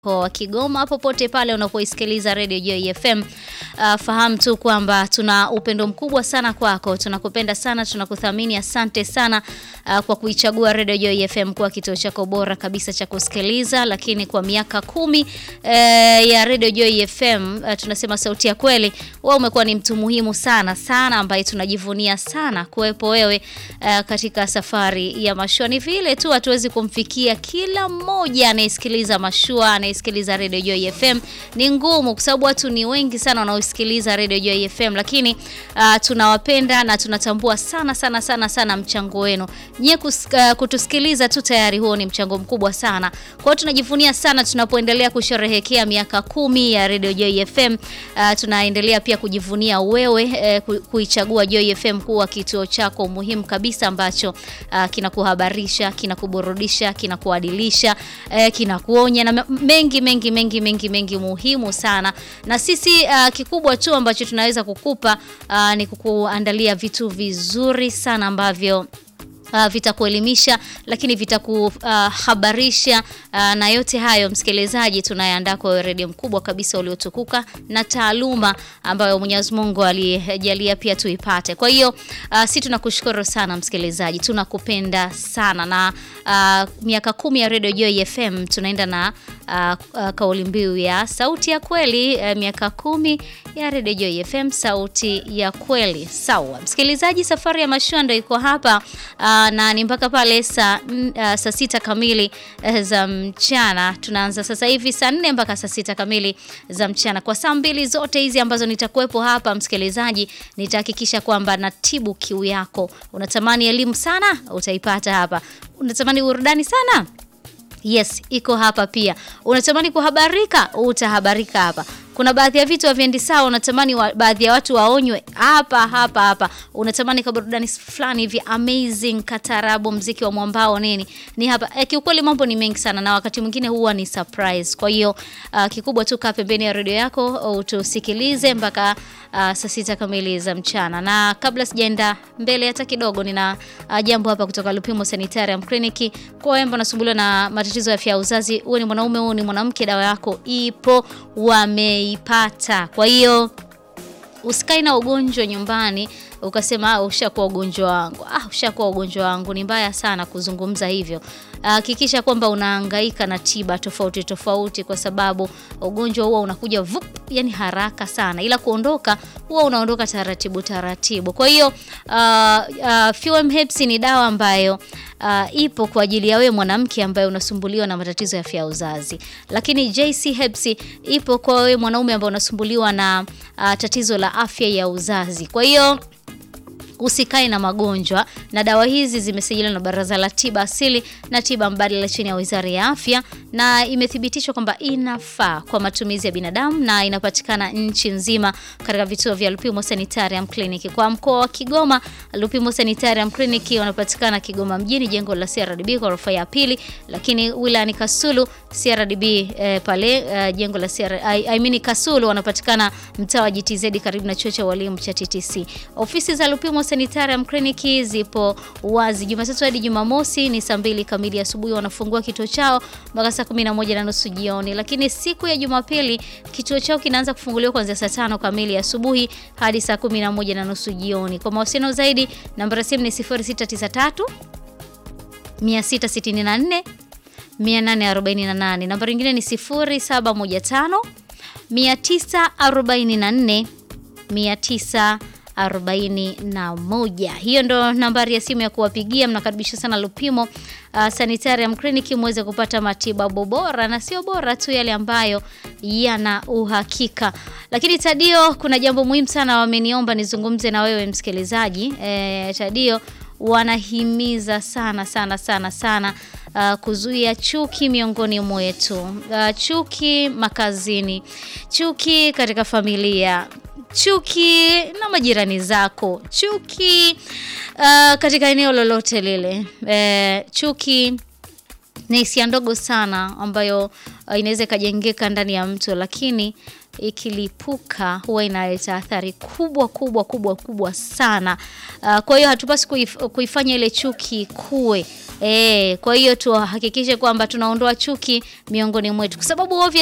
wa Kigoma popote pale unapoisikiliza Radio Joy FM. Uh, fahamu tu kwamba tuna upendo mkubwa sana kwako, tunakupenda sana, tunakuthamini. Asante sana uh, kwa kuichagua Radio Joy FM kuwa kituo chako bora kabisa cha kusikiliza. Lakini kwa miaka kumi uh, ya Radio Joy FM uh, tunasema sauti ya kweli, wewe umekuwa ni mtu muhimu sana sana, ambaye tunajivunia sana kuwepo wewe uh, katika safari ya mashua. Ni vile tu hatuwezi kumfikia kila mmoja anayesikiliza mashua anayesikiliza Radio Joy FM ni ngumu, kwa sababu watu ni wengi sana wanaosikiliza Radio Joy FM, lakini uh, tunawapenda na tunatambua sana sana sana sana mchango wenu nyie. Uh, kutusikiliza tu tayari huo ni mchango mkubwa sana. Kwa hiyo tunajivunia sana tunapoendelea kusherehekea miaka kumi ya Radio Joy FM. Uh, tunaendelea pia kujivunia wewe uh, kuichagua Joy FM kuwa kituo chako muhimu kabisa ambacho uh, kinakuhabarisha, kinakuburudisha, kinakuadilisha, uh, kinakuonya na mengi mengi mengi mengi mengi muhimu sana. Na sisi uh, kikubwa tu ambacho tunaweza kukupa uh, ni kukuandalia vitu vizuri sana ambavyo Uh, vitakuelimisha lakini vitakuhabarisha uh, uh, na yote hayo msikilizaji, tunayeandaa kwa redio mkubwa kabisa uliotukuka na taaluma ambayo Mwenyezi Mungu alijalia pia tuipate. Kwa hiyo uh, si tunakushukuru sana msikilizaji, tunakupenda sana na uh, miaka kumi ya redio Joy FM tunaenda na uh, uh, kauli mbiu ya sauti ya kweli uh, miaka kumi ya redio Joy FM, sauti ya kweli. Sawa msikilizaji, safari ya mashua ndio iko hapa uh, na ni mpaka pale saa uh, saa sita kamili uh, za mchana. Tunaanza sasa hivi saa nne mpaka saa sita kamili za mchana. Kwa saa mbili zote hizi ambazo nitakuwepo hapa, msikilizaji, nitahakikisha kwamba natibu kiu yako. Unatamani elimu sana, utaipata hapa. Unatamani burudani sana Yes, iko hapa pia. Unatamani kuhabarika, utahabarika hapa. Kuna baadhi ya vitu haviendi sawa, unatamani wa, baadhi ya watu waonywe hapa hapa hapa. Unatamani ka burudani fulani hivi amazing, katarabu, mziki wa mwambao nini, ni hapa. E, kiukweli mambo ni mengi sana na wakati mwingine huwa ni surprise. Kwa hiyo uh, kikubwa tu kaa pembeni ya redio yako utusikilize mpaka uh, saa sita kamili za mchana. Na kabla sijaenda mbele hata kidogo, nina uh, jambo hapa kutoka Lupimo Sanitarium Clinic. Kwa wewe unasumbuliwa na matatizo ya afya ya uzazi, uwe ni mwanaume, uwe ni mwanamke, dawa yako ipo, wameipata. Kwa hiyo usikae na ugonjwa nyumbani ukasema ah, ushakuwa ugonjwa wangu. Ah, ushakuwa ugonjwa wangu. Ni mbaya sana kuzungumza hivyo. Hakikisha uh, kwamba unahangaika na tiba tofauti tofauti, kwa sababu ugonjwa huwa unakuja vup, yani haraka sana, ila kuondoka huwa unaondoka taratibu taratibu. Kwa hiyo uh, uh, Fuem Herbs ni dawa ambayo Uh, ipo kwa ajili ya wewe mwanamke ambaye unasumbuliwa na matatizo ya afya ya uzazi, lakini JC Herbs ipo kwa wewe mwanaume ambaye unasumbuliwa na uh, tatizo la afya ya uzazi. Kwa hiyo usikae na magonjwa, na dawa hizi zimesajiliwa na Baraza la Tiba Asili na Tiba Mbadala chini ya Wizara ya Afya, na imethibitishwa kwamba inafaa kwa matumizi ya binadamu na inapatikana nchi nzima katika vituo vya Lupimo Sanitarium Clinic. Kwa mkoa wa Kigoma, Lupimo Sanitarium Clinic wanapatikana Kigoma mjini, jengo la CRDB ghorofa ya pili, lakini wilayani Kasulu CRDB eh, pale eh, jengo la CR, I, I mean Kasulu wanapatikana mtaa wa GTZ karibu na chuo cha walimu cha TTC. Ofisi za Lupimo Sanitarium Clinic zipo wazi Jumatatu hadi Jumamosi ni saa mbili kamili asubuhi wanafungua kituo chao mpaka saa kumi na moja na nusu jioni, lakini siku ya Jumapili kituo chao kinaanza kufunguliwa kuanzia saa tano kamili asubuhi hadi saa kumi na moja na nusu jioni. Kwa mawasiliano zaidi namba ya simu ni 0693 664 848. Namba nyingine ni 0715 944 900 41. Hiyo ndo nambari ya simu ya kuwapigia. Mnakaribisha sana Lupimo uh, Sanitarium Clinic muweze kupata matibabu bora na sio bora tu, yale ambayo yana uhakika. Lakini Tadio, kuna jambo muhimu sana wameniomba nizungumze na wewe msikilizaji. E, Tadio wanahimiza sana sana sana sana uh, kuzuia chuki miongoni mwetu, uh, chuki makazini, chuki katika familia chuki na majirani zako, chuki uh, katika eneo lolote lile e, chuki ni hisia ndogo sana ambayo uh, inaweza ikajengeka ndani ya mtu, lakini ikilipuka huwa inaleta athari kubwa kubwa kubwa kubwa sana. Uh, kwa hiyo hatupasi kuif, kuifanya ile chuki kuwe E, kwa hiyo tuhakikishe kwamba tunaondoa chuki miongoni mwetu kwa sababu